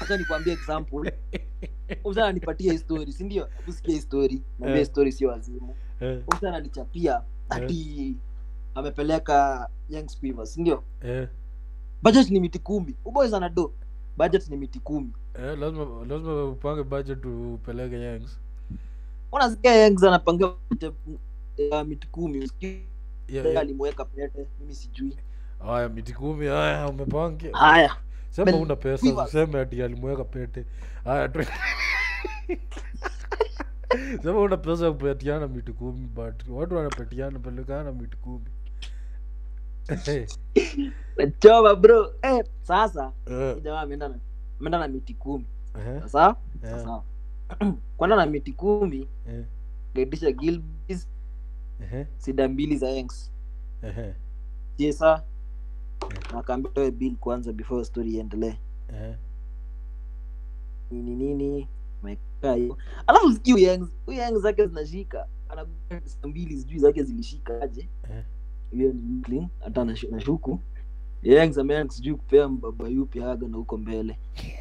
acha nikwambie example msa ananipatia histori si ndio kusikia histori naambia Eh. histori sio wazimu eh, msa ananichapia ati amepeleka young Spivers, si ndio eh, budget ni miti kumi uboys anado budget ni miti kumi eh, lazima lazima upange budget upeleke yangs unasikia yangs anapangiwa budget ya miti kumi Usikii yeah, yeah. alimweka pete mimi sijui haya miti kumi haya umepangia haya sema Bel- una pesa Quivers. useme ati alimweka pete haya tu sema una pesa ya kupatiana miti kumi but watu wanapatiana pelekana miti kumi Eh, choma bro eh, sasa eh, hii jamaa ameenda na ameenda na miti kumi eh, sasa eh, sasa kwenda na miti kumi eh, gaitisha gilbis eh, sida mbili za yanks eh, jesa akaambia toe bill kwanza before story iendelee eh. nini nini amekaa hiyo alafu sikii huyu huyu yangs zake zinashika anakuwa sida mbili sijui zake zilishika aje Eh. hiyo ni Brooklyn, hata nashu- nashuku yangs ameanza sijui kupea mbaba yupi haga na huko mbele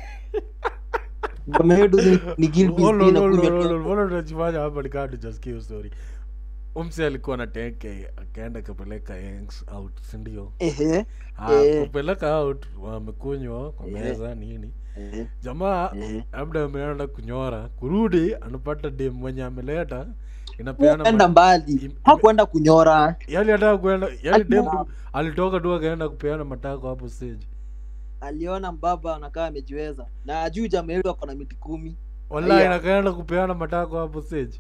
Bamehedu ni- ni Gilbis Olo, tena olo, kunywa olo, tu- olo, mbona tunajifanya hapa nikaa tujasikia hiyo story umse alikuwa na 10k akaenda kapeleka yanks out sindio Ehe, Ah, Eh. kupeleka out wamekunywa kwa Eh. meza nini ehe, jamaa ehe. labda ameenda kunyora kurudi anapata dem mwenye ameleta inapeana Kwenda ma- mbali im- hakwenda kunyora yani hata kwenda yani dem Aliona- tu alitoka tu akaenda kupeana matako hapo stage aliona mbaba anakaa amejiweza na juu jamaa yetu ako na miti kumi wallahi Aya. nakaenda kupeana matako hapo stage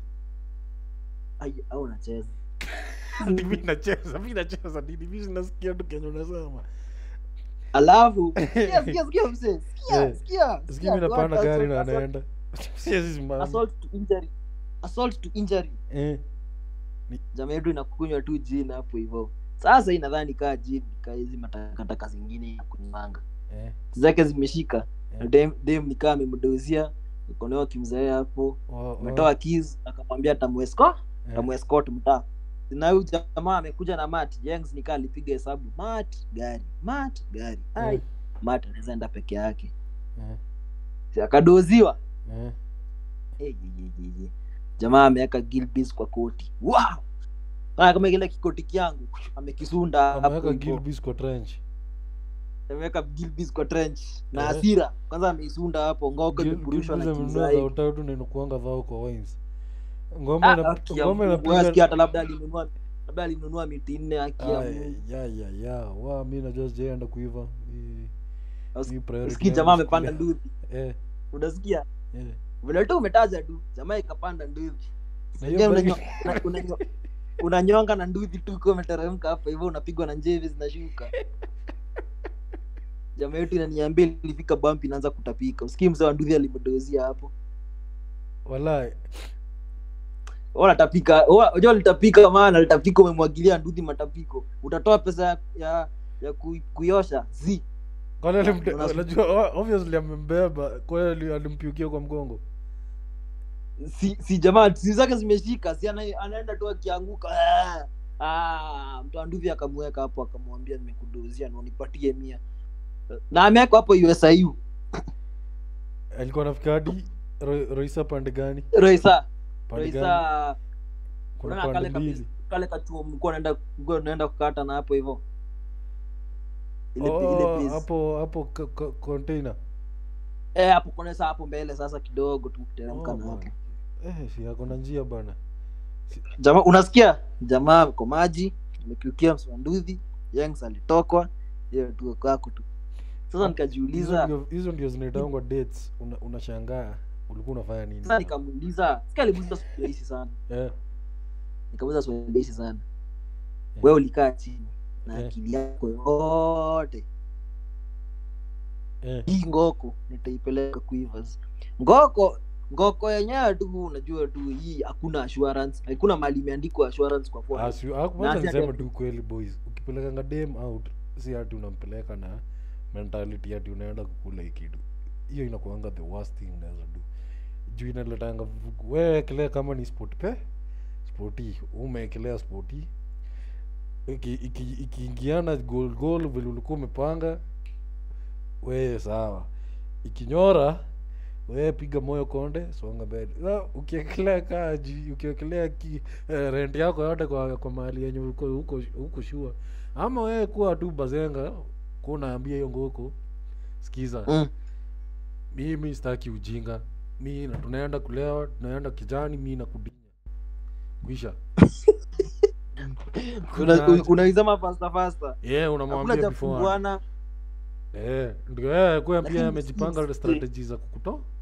Ai, au unacheza Ati mi nacheza mi nacheza nini mi sinasikia tu kenye unasema alafu sikia sikia sikia mzee sikia Eh, sikia siki sikia, mi napanda assault- gari na assault- anaenda siwezi simama assault to injury assault to injury Eh, jamaa yetu inakunywa tu jina hapo hivyo sasa hii nadhani kaa jini kaa hizi matakataka zingine ya kunywanga eh, zake zimeshika na Eh. dem, dem nikaa amemdozia mkono kimzae hapo wa- wa- ametoa keys akamwambia tamuesco eh, tamuescot mtaa na huyu jamaa amekuja na mat jengs nikaa alipiga hesabu mat gari mat gari ai Eh. mat anaweza enda peke yake eh, Si akadoziwa eh. Eh, je, je, je, je. jamaa ameweka gilbis kwa koti wow! Ah, kama kile kikoti kyangu amekisunda hapo ameweka hivyo. gilbis kwa trench ameweka gilbis kwa trench na Eh. hasira kwanza ameisunda hapo ngoko Gil- imepurushwa na Gilbis amenunua kimzai za utatu na inakuanga dhao kwa wines ngombe Ah, ina- haki ya ngombe Mungu. Wewe sikia inapiga hata labda alinunua labda alinunua miti nne haki ya Aya, Mungu. ya ya ya wa mi najua sijaenda kuiva Hii- Usi- hii priority usikii yangu jamaa siku amepanda leo. nduthi eh unasikia eh vile tu umetaja tu jamaa ikapanda nduthi na Je, hiyo unanyo- bike una- unanyo- unanyonga na nduthi tu ukiwa umeteremka hapa hivyo unapigwa na njevi zinashuka jamaa yetu inaniambia ilifika bump inaanza kutapika usikii mzee wa nduthi alimdozia hapo wallahi unatapika unajua litapika maana litapika umemwagilia nduthi matapiko utatoa pesa ya ya, ya ku, kuiosha zi kwani alimte- Unas- unajua o- obviously amembeba kweli alimpiukia kwa mgongo si, si jamaa si zake zimeshika si ana, anaenda tu akianguka Ah! ah, mtu wa nduthi akamweka hapo akamwambia nimekudozia na unipatie mia na amewekwa hapo usiu alikuwa nafika hadi Ro- roisa pande gani roisa pande gani roisa kuna unaona pande kale mbili kabisa- kale kachuo mlikuwa naenda mlikuwa naenda kukata na hapo hivyo ile ile Oh, place. hapo hapo ka- ka- container eh hapo kuna saa hapo mbele sasa kidogo tu kuteremka Oh, na hapo bana. eh si ako na njia bana jamaa unasikia jamaa kwa maji amekiukia msimanduthi yangs alitokwa hiyo tu kwako tu sasa hizo nikajiuliza ndio- hizo ndio zinaitangwa dates Una- unashangaa ulikuwa unafanya nini sasa nikamuuliza sika alimuuliza swali rahisi sana eh, nikamuuliza swali rahisi sana Eh. wewe ulikaa chini na Eh. akili yako yote eh, hii ngoko nitaipeleka kuivas ngoko ngoko yenyewe tu unajua tu hii hakuna assurance hakuna mali imeandikwa assurance kwa phone Asi- haku- Na wacha si ati- niseme tu kweli boys ukipelekanga dem out si ati unampeleka na mentality ati unaenda kukula hii kitu hiyo inakuanga the worst thing unaweza do juu inaletanga vugu- wewe ekelea kama ni sport pe spoti umeekelea spoti iki- iki- ikiingiana goal goal vile ulikuwa umepanga wewe sawa ikinyora we piga moyo konde songa mbele Sa, ukiekelea kaji ukiekelea ki eh, rent yako yote kwa kwa mahali yenye uko huko huko shua ama wewe kuwa tu bazenga kunaambia hiyo ngoko sikiza Mm. mimi sitaki ujinga mi na tunaenda kulewa tunaenda kijani mi na kudinya kwisha Una- Kuna- unaizama fasta fasta yeah, hakuna unamwambia cha before kufunguana Eh, ndio yeye kuwa Lakini pia si- amejipanga si- strategy za kukutoa